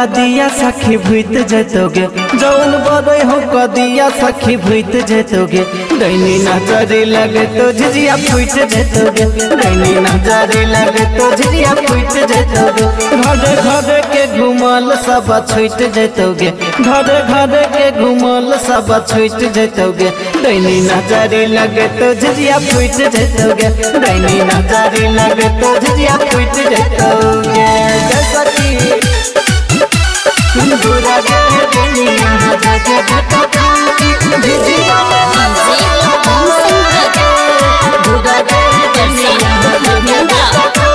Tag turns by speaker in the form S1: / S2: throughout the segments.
S1: कदिया सखी भूत जतोगे जौन बड़े हो कदिया सखी भूत जतोगे दैनी नजरे लगे तो झिझिया फूट जतोगे दैनी नजरे लगे तो झिझिया फूट जतोगे घरे घरे के घुमल सब छूट जतोगे घरे घरे के घुमल सब छूट जतोगे दैनी नजरे लगे तो झिझिया फूट जतोगे दैनी नजरे लगे तो झिझिया फूट जतोगे जैसा कि बुरा गए दुनिया जाके घटा झिझिया बुरा गए दुनिया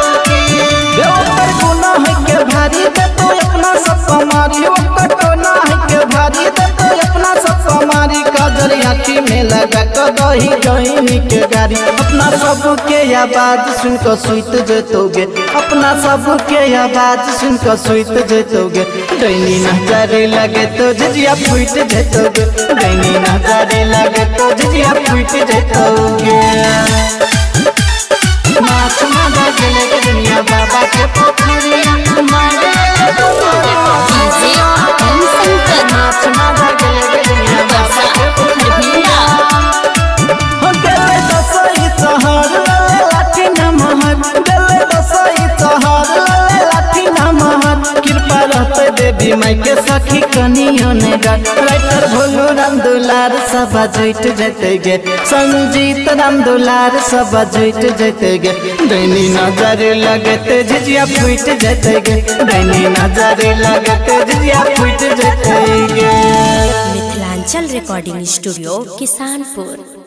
S1: ओकर गुनाह के भारी दे तो अपना सब कमारी ओकर गुनाह के भारी दे तो अपना सब कमारी काजर आँखी में लगा कर दही गहिनी के गारी अपना सब के आवाज सुन कर सुत जतोगे अपना सब के आवाज सुन कर सुत जतोगे दैनी नजरे लगे तो झिझिया फूट जतोगे दैनी नजरे लगे तो झिझिया फूट जतोगे माछ मारा गेले के दुनिया बाबा के पोखरिया मारे माछ मारा गेले के दुनिया बाबा के पोखरिया हो गेले दसई तहर लले लाठी नमहर गेले दसई तहर लले लाठी नमहर कृपा रहते देवी माई के सखी कनियो ने गाट राइटर भोलू राम दुलार सब जोइट जेते गे संजीत राम दुलार सब जोइट जेते गे दैनी नजर लगते झिझिया फूट जेते गे दैनी नजर लगते झिझिया फूट जेते गे
S2: मिथिलांचल रिकॉर्डिंग स्टूडियो किसानपुर